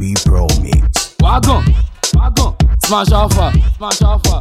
B Pro Mix. Wagon, wagon, smash alpha, smash alpha.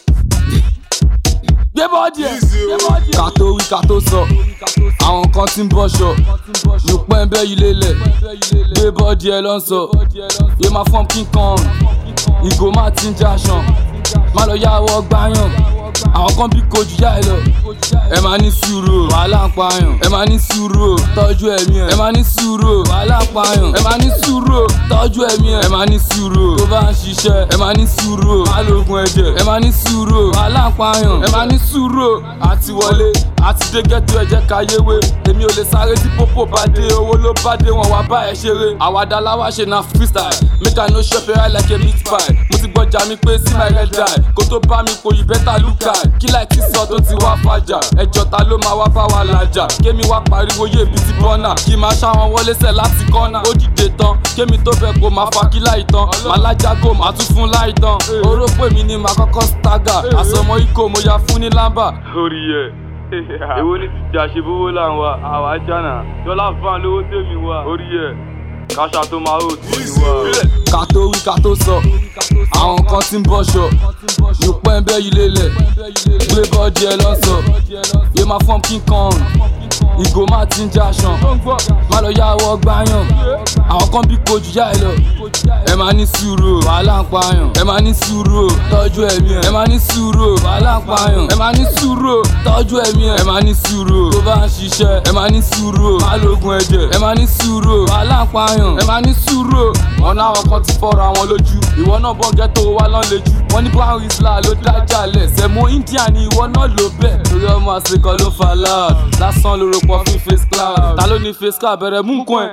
Gbé bọ́ọ̀dì ẹ̀, gbé bọ́ọ̀dì ẹ̀. Ká tó wí ká tó sọ, àwọn kan ti ń bọ́ṣọ. Lùpẹ́ ń bẹ́ yìí lélẹ̀, gbé bọ́ọ̀dì ẹ̀ lọ ń sọ. Yé máa fọ́n King Kong, ìgò máa ti ń jaṣan. Má lọ yáwọ́ gbáyàn, àwọn kan bí kojú yá ẹ lọ. Ẹ máa ní sùúrù o, wàhálà ń pààyàn. Ẹ máa ní sùúrù o, tọ́jú ẹ̀mí ẹ̀. Ẹ máa ní sùúrù o, wàhálà ń pààyàn. Ẹ máa ní sùúrù o, tọ́jú ẹ̀mí ẹ̀. Ẹ máa ní sùúrù o, tó bá ń ṣiṣẹ́. Ẹ máa ní sùúrù o, má lóògùn ẹ̀jẹ̀. Ẹ máa ní sùúrù o, wàhálà ń pààyàn. Ẹ máa ní sùúrù o, àti wọlé, àti dé gẹ́tù ẹ̀jẹ̀ káyéwé. Èmi ò lè sáré tí pópó bá dé, owó ló bá dé, wọn wá bá ẹ ṣeré. Àwàdà láwá ṣe na freestyle, make I no chop your eye like a meat pie. Mo ti gbọ́jà mi pé sí my red eye, kó tó bá mi kò yí bẹ́tà lùkà. Kí láì tí sọ tó ti wá fàjà, ẹjọ́ ta ló máa wá bá wa làjà. Kémi wá pariwo yé ibi ti bọ́nà, kí máa ṣáwọn wọlé sẹ̀ láti kọ́nà. Ó dìde tán, kémi tó bẹ̀ kó máa fa kí láì tán. Màá lájágò, màá tún fún láì tán. Oró pè mí ni màá kọ́kọ́ stagger, àsọmọ ikọ̀ mo ya fún ní lámbà. Orí ẹ̀ èwo ní ti jà ṣe bówó là ń wa àwa jànà dọ́là fan lówó tèmi wa orí ẹ̀ káṣá tó máa hò tí ì wá. ká tó wí ká tó sọ àwọn kan ti ń bọ́ṣọ lùpẹ́ ń bẹ́ yìí lélẹ̀ gbé bọ́ọ̀dì ẹ lọ́sọ̀ yé máa fọ́n King Kong ìgò máa ti ń jaṣan má lọ yáwọ́ gbáyàn àwọn kan bí kojú yá ẹ lọ ẹ máa ní sùúrù o wàhálà ń pààyàn ẹ máa ní sùúrù o tọ́jú ẹ̀mí ẹ̀ ẹ máa ní sùúrù o wàhálà ń pààyàn ẹ máa ní sùúrù o tọ́jú ẹ̀mí ẹ̀ ẹ máa ní sùúrù o tó bá ń ṣiṣẹ́ ẹ máa ní sùúrù o má lóògùn ẹ̀jẹ̀ ẹ máa ní sùúrù o wàhálà ń pààyàn ẹ máa ní sùúrù o ọ̀nà àwọn kan ti fọ́ra àwọn lójú ìwọ náà bọ́ ghetto wa lọ́n lejú wọ́n ní brown isla ló dájà lẹ̀ sẹ̀mú india ni ìwọ náà ló bẹ̀ torí ọmọ àsìkò ló fa loud lásán lóru pọ̀ fún face cloud ta ló ní face cloud bẹ̀rẹ̀ mú nǹkan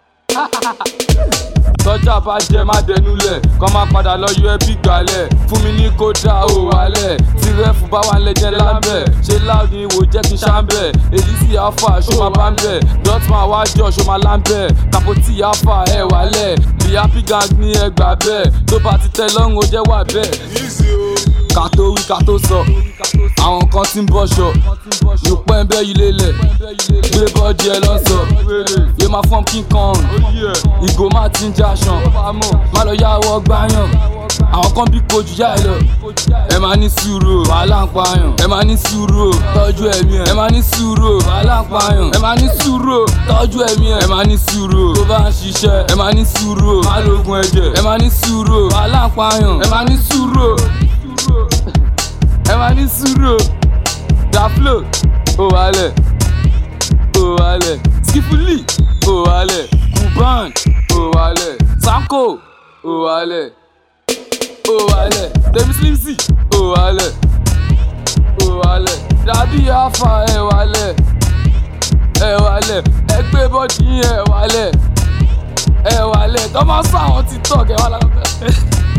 ẹ̀ tọ́jà bá jẹ má dẹnulẹ̀ kọ́ máa padà lọ yọ ẹbí gbalẹ̀ fún mi ní kódà ó wálẹ̀ tí rẹ́fù bá wà lẹ́jẹ̀ lábẹ́ ṣé láàdì ìwò jẹ́ kí n ṣàǹbẹ̀ èyí sì alfa ṣó máa bá ń bẹ̀ dotman wá jọ ṣó máa láǹbẹ̀ kapoti alfa ẹ̀ wálẹ̀ bí happy gang ní ẹgbà bẹ́ẹ̀ tó bá ti tẹ lọ́rùn ó jẹ́ wà bẹ́ẹ̀ ká tó wí ká tó sọ àwọn kan ti ń bọ́ṣọ lùpẹ́ ń bẹ́ yìí lélẹ̀ gbé bọ́ọ̀dì ẹ lọ́sọ̀ yé máa fọ́n King Kong ìgò máa ti ń jaṣan má lọ yáwọ́ gbáyàn àwọn kan bí kojú yá ẹ lọ ẹ máa ní sùúrù o wàhálà ń pààyàn ẹ máa ní sùúrù o tọ́jú ẹ̀mí ẹ̀ ẹ máa ní sùúrù o wàhálà ń pààyàn ẹ máa ní sùúrù o tọ́jú ẹ̀mí ẹ̀ ẹ máa ní sùúrù o tó bá ń ṣiṣẹ́ ẹ máa ní sùúrù o má lóògùn ẹ̀jẹ̀ ẹ máa ní sùúrù o wàhálà ń pààyàn ẹ máa ní sùúrù o ẹ máa ní sùúrù o daflo ó wálẹ̀ ó wálẹ̀ skifuli ó wálẹ̀ kuban ó wálẹ̀ sanko ó wálẹ̀ ó wálẹ̀ david slimsy ó wálẹ̀ ó wálẹ̀ dàbí afa ẹ wálẹ̀ ẹ wálẹ̀ ẹ gbé bọ́dí ẹ wálẹ̀ ẹ wálẹ̀ tọ́ máa sọ àwọn tiktok ẹ wálẹ̀.